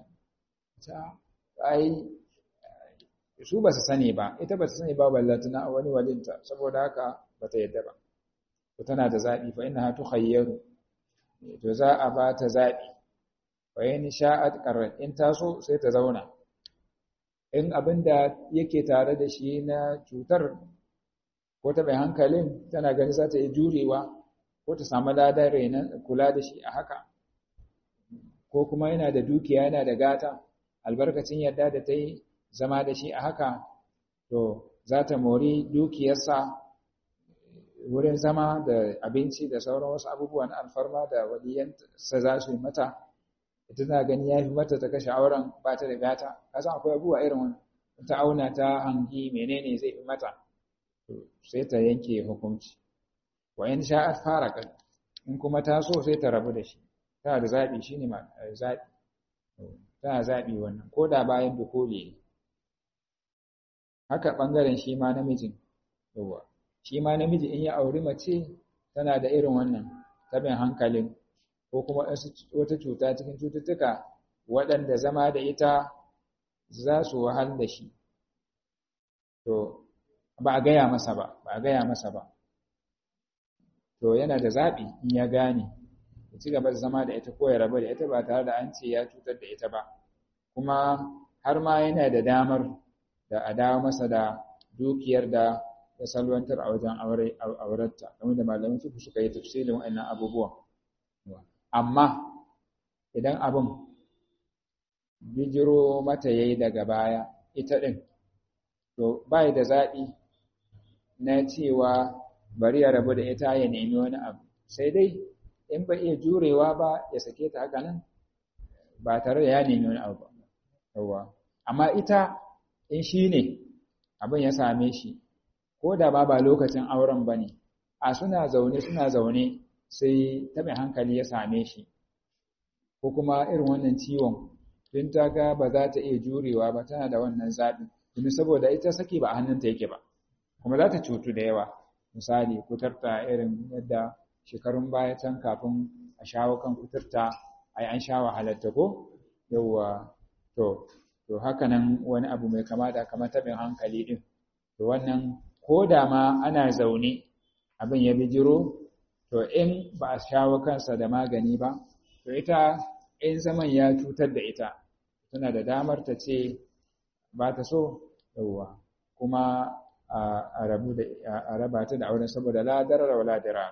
ai su ba su sani ba ita ba su sani ba ballatuna wani walinta saboda haka ba ta yadda ba to tana da zaɓi fa inna tukhayyaru to za a ba ta zaɓi fa yin sha'at qarrat in taso sai ta zauna in abin da yake tare da shi na cutar ko ta bai hankalin tana gani za ta yi jurewa ko ta samu ladar renon kula da shi a haka ko kuma yana da dukiya yana da gata albarkacin yadda da ta yi zama da shi a haka to za ta mori dukiyarsa wurin zama da abinci da sauran wasu abubuwan alfarma da waliyansa za su yi mata ita tana gani ya fi mata ta kashe auren ba ta da gata kasan akwai abubuwa irin wani ta auna ta hangi menene zai fi mata sai ta yanke hukunci wa in sha'at faraka in kuma ta so sai ta rabu da shi tana da zaɓi shine ma zaɓi tana zaɓi wannan ko da bayan dukuli ne haka ɓangaren shi ma namijin yawa shi ma namiji in ya auri mace tana da irin wannan tabin hankalin ko kuma wata cuta cikin cututtuka waɗanda zama da ita za su wahal da shi to ba a gaya masa ba ba a gaya masa ba to yana da zaɓi in ya gane ya ci gaba da zama da ita ko ya rabu da ita ba tare da an ce ya cutar da ita ba kuma har ma yana da damar da a dawo masa da dukiyar da ya salwantar a wajen aurarta kamar da malamin fiqh suka yi tafsirin wa'annan abubuwan amma idan abin bijiro mata yayi daga baya ita din to bai da zaɓi na cewa bari ya rabu da ita ya nemi wani abu sai dai in ba iya jurewa ba ya sake ta haka nan ba tare da ya nemi wani abu ba amma ita in shi ne abin ya same shi ko da ba ba lokacin auren ba ne a suna zaune suna zaune sai taɓin hankali ya same shi ko kuma irin wannan ciwon tun ta ga ba za ta iya jurewa ba tana da wannan zaɓi domin saboda ita saki ba a hannunta yake ba kuma za ta cutu da yawa misali kutarta irin yadda shekarun baya can kafin a shawo kan kuturta ai an sha wahalarta ko yawwa to to haka nan wani abu mai kama da kamar taɓin hankali ɗin to wannan ko da ma ana zaune abin ya bijiro to in ba a shawo kansa da magani ba to ita in zaman ya cutar da ita tana da damar ta ce ba ta so yawwa kuma a rabu da a raba ta da auren saboda la darara wala dirar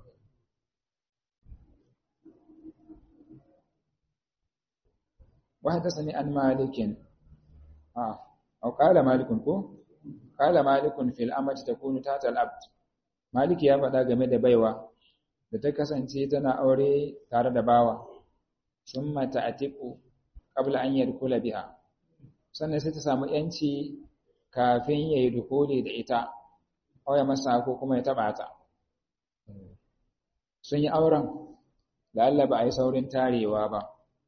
وحدثني عن مالك آه أو قال مالك كو قال مالك في الأمة تكون تحت العبد مالك ya faɗa game da baiwa da ta kasance tana aure tare da bawa summa ta'tiqu qabla an yadkhula biha sannan sai ta samu yanci kafin yayi dukuli da ita aw ya masa ko kuma ya taba ta sun yi auren da Allah ba a yi saurin tarewa ba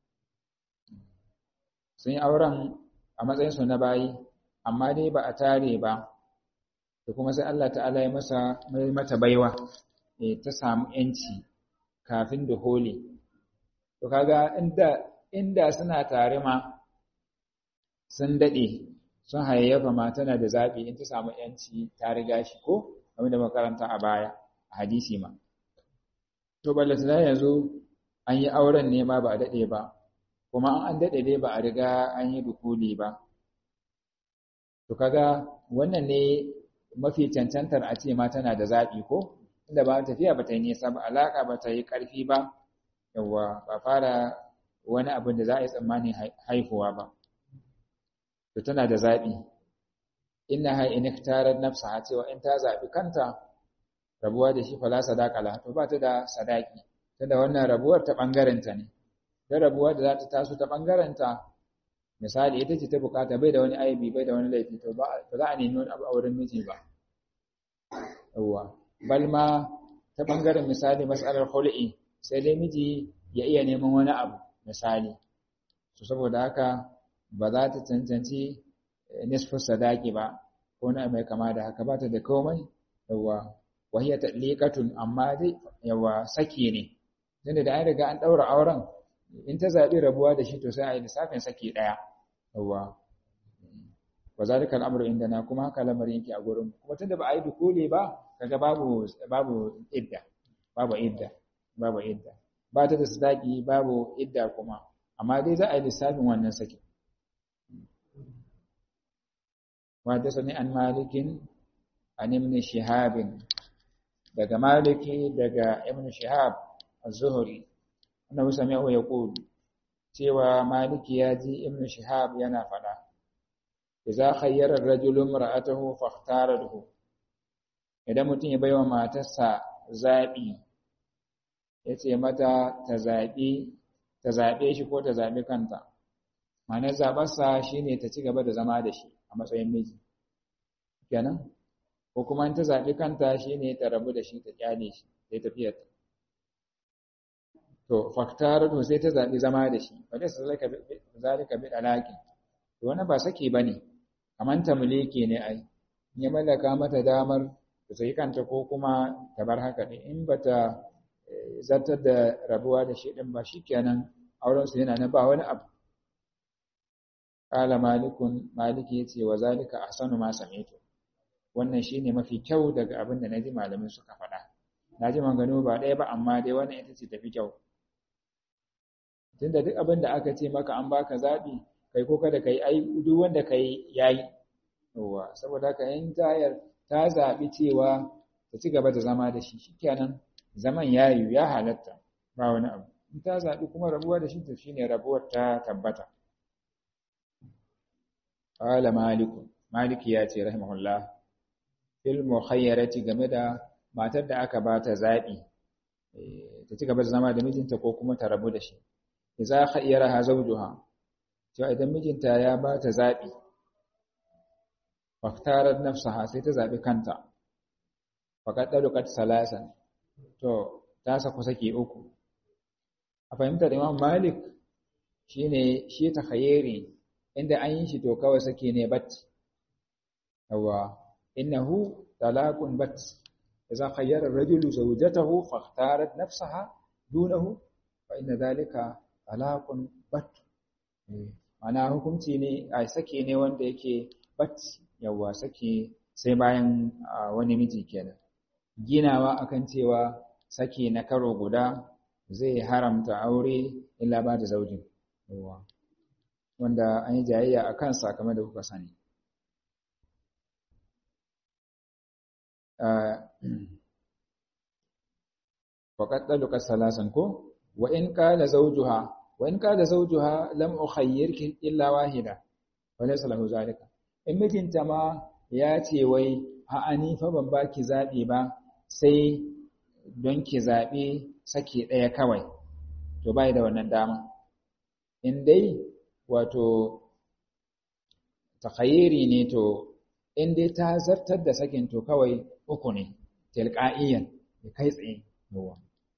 sun yi auren a matsayinsu na bayi amma dai ba a tare ba da kuma sai Allah ta'ala ya masa mai mata baiwa ta samu yanci kafin da holi to kaga inda inda suna tare ma sun dade sun hayayyafa ma tana da zabi in ta samu yanci ta riga shi ko kamar da makaranta a baya a hadisi ma to ballatana yanzu an yi auren ne ma ba a dade ba kuma an daɗe dai ba a riga an yi dukuli ba. To kaga wannan ne mafi cancantar a ce ma tana da zaɓi ko? Inda ba tafiya ba ta yi nisa ba, alaƙa ba ta yi ƙarfi ba, yawwa ba fara wani abin da za a yi tsammanin haihuwa ba. To tana da zaɓi. Inna ha in tarar nafsa ha cewa in ta zaɓi kanta rabuwa da shi fala sadaqala to ba ta da sadaki. Tunda wannan rabuwar ta ɓangarenta ne. ta rabuwa da za ta taso ta ɓangarenta misali ita ce ta bukata bai da wani aibi bai da wani laifi to ba za a nemi wani abu a wurin miji ba yawwa bal ma ta ɓangaren misali matsalar hul'i sai dai miji ya iya neman wani abu misali so saboda haka ba za ta cancanci nisfu sadaki ba ko na mai kama da haka ba ta da komai yawwa wahiya tadliqatun amma dai yawa saki ne tunda da an riga an daura auren in ta zaɓi rabuwa da shi to sai a yi lissafin saki ɗaya yawwa wa zalika al'amru indana kuma haka lamarin yake a gurin kuma tunda ba a yi dukule ba kaga babu babu idda babu idda babu idda ba ta da sadaki babu idda kuma amma dai za a yi lissafin wannan saki wa ta sani an malikin an ibn shihabin daga maliki daga ibn shihab az-zuhri annabi sami'u yaqulu cewa maliki ya ji ibn shihab yana fada idza khayyara ar-rajulu imra'atahu fakhtarahu idan mutum ya baiwa matarsa zabi yace mata ta zabi ta zaɓe shi ko ta zaɓi kanta ma'anar zaɓarsa shine ta ci gaba da zama da shi a matsayin miji kenan ko kuma in ta zaɓi kanta shine ta rabu da shi ta kyale shi sai tafiyar ta to faktaratu sai ta zaɓi zama da shi wa laysa zalika bi dalaki to wannan ba saki bane kaman tamliki ne ai ya mallaka mata damar ta sai kanta ko kuma ta bar haka ne in bata zartar da rabuwa da shi din ba shikenan auren su yana nan ba wani abu qala malikun maliki yace wa zalika ahsanu ma sami'tu wannan shine mafi kyau daga abin da naji malamin suka faɗa naji maganganu ba ɗaya ba amma dai wannan ita ce tafi kyau tunda duk abin da aka ce maka an baka zabi kai ko kada kai ai duk wanda kai yayi yawa saboda haka in tayar ta zabi cewa ta ci gaba da zama da shi shikenan zaman yayi ya halatta ba wani abu in ta zabi kuma rabuwa da shi to shine rabuwar ta tabbata qala malik maliki ya ce rahimahullah fil mukhayyarati game da matar da aka bata zabi ta ci gaba da zama da mijinta ko kuma ta rabu da shi idza khayyaraha zawjuha to idan mijinta ya ba ta zabi faktarat nafsaha sai ta zabi kanta faqad dalukat salasan to ta saku saki uku a fahimtar Imam Malik shine shi ta khayyari inda an yi shi to kawai saki ne bat yawa innahu talaqun bat idza khayyara ar-rajulu zawjatahu fakhtarat nafsaha dunahu fa inna dhalika talaqun bat ana hukunci ne a sake ne wanda yake bat yawa sake sai bayan wani miji kenan ginawa akan cewa sake na karo guda zai haramta aure illa ba da zaujin yawa wanda an yi jayayya a kansa kamar da kuka sani faƙad ɗaluka salasan ko wa in ƙala zaujuha وإن كان زوجها لم أخيرك إلا واحدة وليس له ذلك in mijinta ma ya ce wai a ni fa ban baki zaɓi ba sai don ki zaɓi sake ɗaya kawai to bai da wannan dama in dai wato takhayyiri ne to in dai ta zartar da sakin to kawai uku ne tilqa'iyan kai tsaye yawa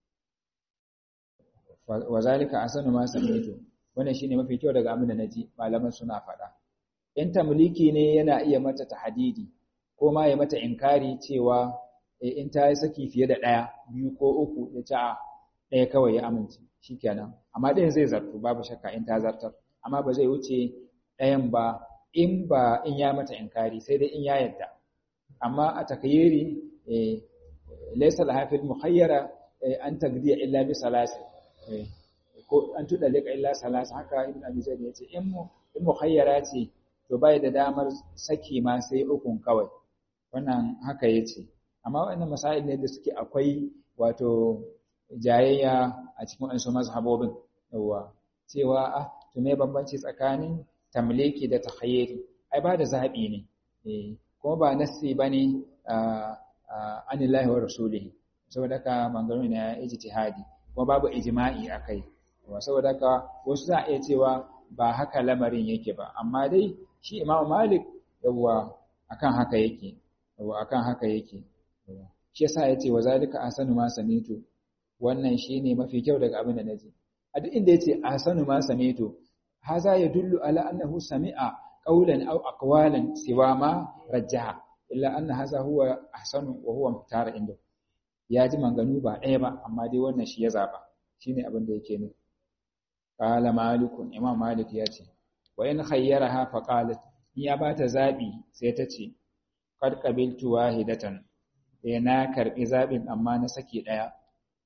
wa zalika asanu ma sami'tu wannan shine mafi kyau daga abin da naji malaman suna faɗa in tamliki ne yana iya mata tahdidi ko ma ya mata inkari cewa in ta yi saki fiye da ɗaya biyu ko uku ya ci a ɗaya kawai ya amince shikenan amma ɗayan zai zartu babu shakka in ta zartar amma ba zai wuce ɗayan ba in ba in ya mata inkari sai dai in ya yadda amma a takayyiri laysa lahafil mukhayyara an tagdiya illa bi salasi ko an tuda lika illa salasa haka ibn abi zaid yace in mu in mukhayyara ce to bai da damar saki ma sai ukun kawai wannan haka yace amma wannan masail ne da suke akwai wato jayayya a cikin wasu mazhabobin yawa cewa ah to me bambanci tsakanin tamliki da takhayyuri ai ba da zabi ne eh kuma ba nassi bane anillahi wa rasulihi saboda ka mangaro ne ya ijtihadi kuma babu ijma'i akai saboda haka wasu za a iya cewa ba haka lamarin yake ba amma dai shi Imam Malik yawa akan haka yake yawa akan haka yake shi yasa yace wa zalika ahsanu ma samitu wannan shine mafi kyau daga abin da naji a duk inda yace ahsanu ma samitu haza yadullu ala annahu sami'a qawlan aw aqwalan siwa ma rajjaha illa anna haza huwa ahsanu wa huwa muhtara inda ya ji manganu ba ɗaya ba amma dai wannan shi ya zaba shine abin da yake nufi qala malikun imam malik ya ce wa in khayyaraha fa qalat in ya bata zabi sai ta ce qad qabiltu wahidatan eh na karbi zabin amma na saki daya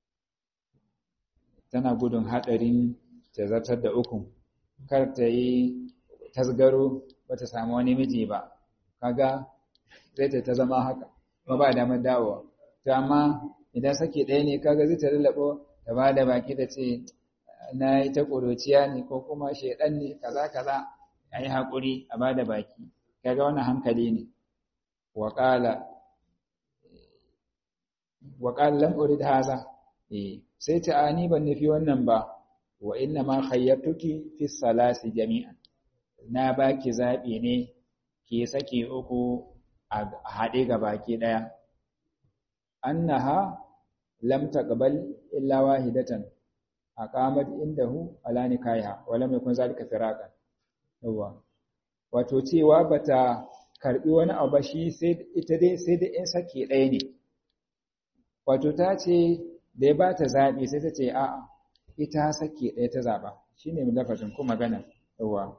tana gudun hadarin ta zartar da ukun kar ta yi tasgaro bata samu wani miji ba kaga zai ta zama haka ba ba damar dawowa to amma idan saki ɗaya ne kaga zai ta lallabo ta ba da baki da ce na yi ta ƙuruciya ne ko kuma shaidan ne kaza kaza a yi haƙuri a ba da baki kaga wannan hankali ne waƙala waƙala lam urid haza eh sai ta ani ban nufi wannan ba wa inna ma khayyartuki fi salasi jami'an na baki zabi ne ke sake uku a haɗe ga baki ɗaya annaha lam taqbal illa wahidatan aqamat indahu ala nikaiha wa lam yakun zalika firaqan yawa wato cewa bata karbi wani abu ba shi sai ita dai sai da in sake ɗaya ne wato ta ce da ya bata zabi sai ta ce a'a ita sake ɗaya ta zaba shine lafazin kuma magana yawa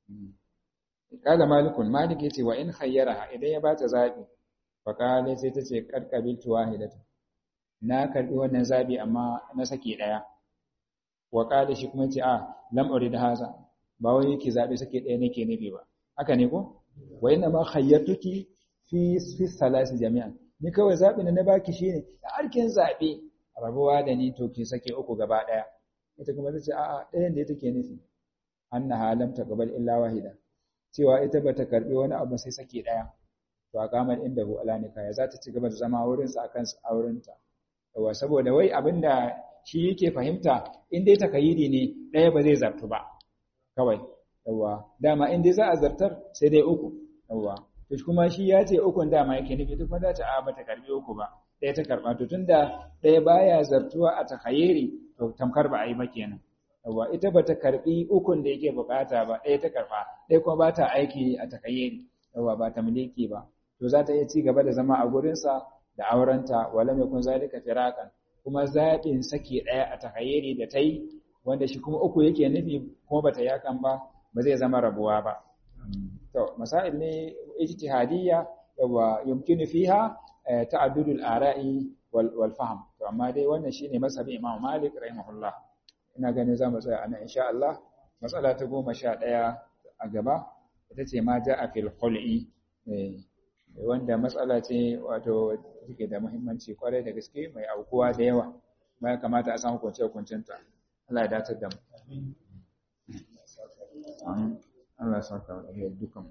kala malikun malik yace wa in khayyaraha idan ya bata zabi fa kale sai ta ce qad qabiltu wahidatan na karbi wannan zabi amma na sake ɗaya wa kale shi kuma yace a lam urid haza ba wai yake zabi sake ɗaya nake nufi ba haka ne ko wa inna ma khayyartuki fi fi salasi jami'an ni kawai zabi na baki shine da arkin zabi rabuwa da ni to ki sake uku gaba daya ita kuma tace a'a ɗayan da take nufi annaha lam taqbal illa wahida cewa ita bata karbi wani abu sai sake daya to a kamar inda hu ala nikaya za ta ci gaba da zama wurin sa akan aurenta yawa saboda wai abinda shi yake fahimta in dai takayiri ne daya ba zai zartu ba kawai yawa dama in dai za a zartar sai dai uku yawa to kuma shi ya ce ukun dama yake nufi duk wanda ta a bata karbi uku ba ɗaya ta karba to tunda ɗaya baya zartuwa a takayiri to tamkar ba a yi ba kenan yawa ita bata karbi ukun da yake bukata ba ɗaya ta karba ɗaya kuma ba ta aiki a takayiri yawa ba ta mulki ba to za ta iya ci gaba da zama a gurinsa da aurenta wala mai kun zalika firakan kuma zaɓin sake ɗaya a takayiri da ta yi wanda shi kuma uku yake nufi kuma bata yakan ba ba zai zama rabuwa ba to masail ne ijtihadiyya yawa yumkinu fiha ta'addudul ara'i wal fahm to amma dai wannan shine masabi Imam Malik rahimahullah ina ganin zamu tsaya anan insha Allah matsala ta goma sha ɗaya a gaba ita ce ma ja'a fil khul'i wanda matsala ce wato take da muhimmanci kwarai da gaske mai aukuwa da yawa ya kamata a san hukunce hukuncinta Allah ya dace da mu Allah ya saka wa dukan